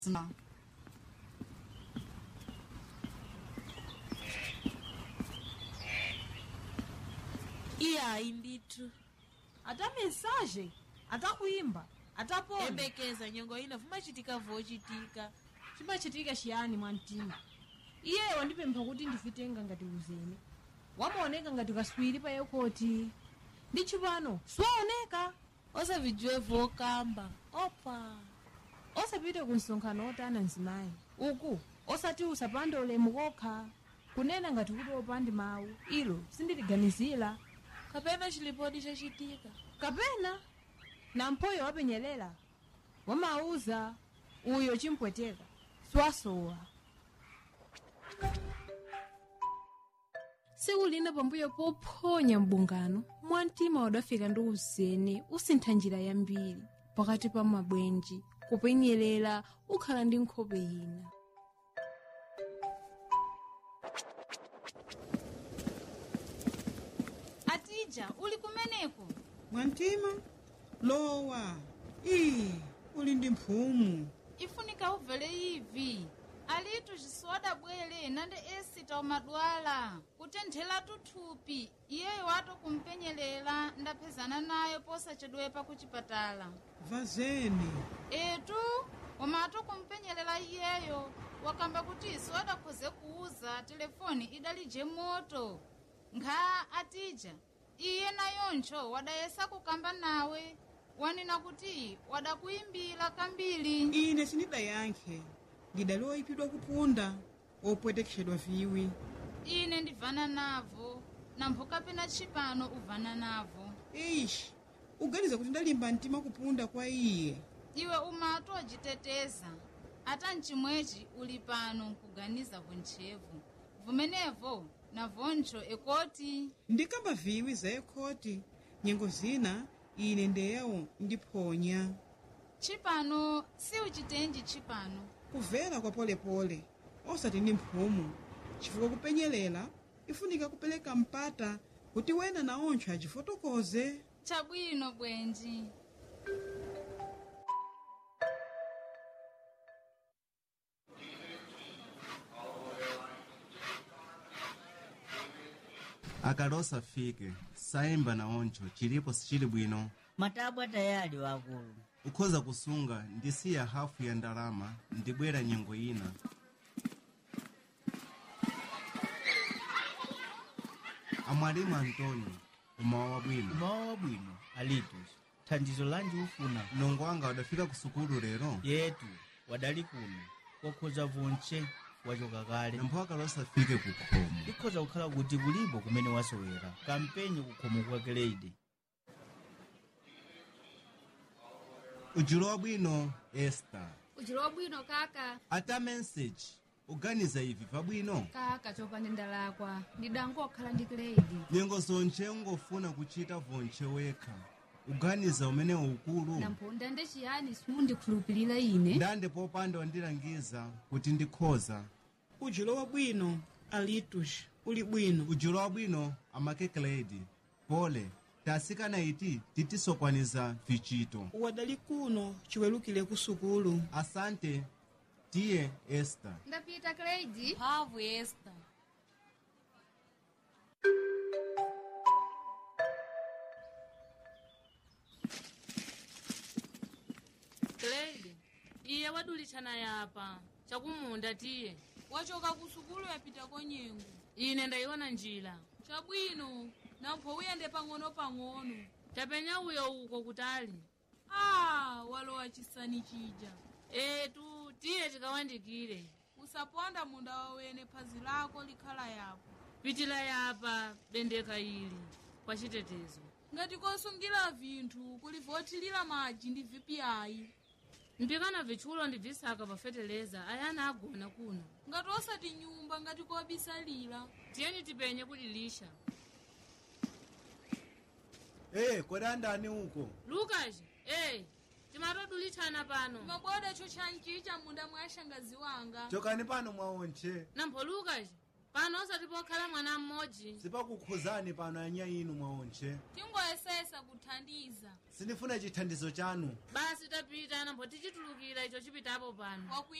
No. iyayi ndithu ata mensaje atakuimba atapona yembekeza nyengo ina vumachitika vochitika chimachitika chiyani mwamtima iye wandipempha kuti ndifitenga ngati uzene wamaoneka ngati kaswiri pa yekoti ndi chipano siwaoneka osavijiwe vokamba opa osapite ku msonkhano otana mzimayi uku osati usapande ulemu kokha kunena ngati kuti opandi mawu ilo sindiliganizira kapena chilipodi chachitika kapena na mphoyo wapenyelela wamauza uyo chimpweteka siwasowa tsiku lina pambuyo pophonya mbungano mwamtima wadafika ndi uzene usintha njira yambiri pakati pa mabwenji kupenyerera ukhala ndi nkhope ina atija uli kumeneko mwamtima lowa ii uli ndi mphumu ifunika ubvele ivi alitu zisoda bwele nande esita umadwala kutenthela tuthupi iyeyo wato kumpenyelela ndaphezana nayo posachedwepa kuchipatala vazeni etu umato kumpenyelela iyeyo wakamba kuti isoda khoze kuuza telefoni idalije moto nkha atija iye nayoncho wadayesa kukamba nawe wanena kuti wadakuyimbira kambiri ine sindidayankhe ndidali oyipidwa kupunda opwetekeshedwa viwi ine ndivana navo nampho kapena tshipano uvana navo ishi uganiza kuti ndalimba mtima kupunda kwa iye iwe umatu wajiteteza ata mchimwechi uli pano nkuganiza vontchevu vumenevo na voncho ekoti ndikamba viwi za ekhoti nyengo zina ine ndeyawo ndiphonya tshipano si uchitenji tshipano kuvera kwa polepole osati ndi mphumu chifukwa kupenyelela ifunika kupereka mpata kuti wena na ontcho achifotokoze chabwino bwenji akalosa afike sayimba na oncho chilipo sichili bwino matabwa tayali wakulu ukhoza kusunga ndisiya hafu ya ndalama ndibwera nyengo ina amwalimu antônio umawa wabwino umawa wabwino alitus thandizo lanji ufuna mlongo wanga wadafika ku sukulu lero yetu wadali kuno wakhoza vonche wachoka kale nampho akalosa afike ku khomo ikhoza kukhala kuti kulipo kumene wasowera kampenye kukhomo kwa grade ujulo wabwino esta ujulo wabwino kaka ata message uganiza ivi pabwino kaka chopanda ndalakwa ndidangokhala ndi grade nyengo zonche ungofuna kuchita vonche wekha uganiza umene ukulu nampho ndande chiyani simundikhulupirira ine ndande popanda wandilangiza kuti ndikhoza ujulo wabwino alitus uli bwino ujulo wabwino amakekeledi pole tasikana iti titisokwaniza vichito wadali kuno chiwerukire ku sukulu asante tiye esta ndapita grade mphamvu esta grade iye wadulitshana yapa chakumunda tiye wachoka ku sukulu yapita konyengo ine ndayiona njira chabwino nampho uyende pang'ono-pang'ono tapenya uyo uko kutali ah walowa chisani chija etu tiye tikawandikire usaponda munda wawene phazi lako likhala yapo pitila yapa bendeka ili kwa chitetezo ngati kosungira vinthu kulivotilira madzi ndi vpiayi mpikana vitchulo ndi visaka pafeteleza ayana agona kuno ngati osati nyumba ngati kobisalira tiyeni tipenye kudilisha hey, kodandani uko lukas eh timatodulitshana pano maboda cho chanchicha munda mwa shangazi wanga chokani pano mwaonche nampho lukas pano osati pokhala mwana mmodzi sipakukhuzani pano anya inu mwaontche tingoyesesa kuthandiza sindifuna chithandizo chanu basi tapita nambo tichitulukira icho chipitapo pano wakuya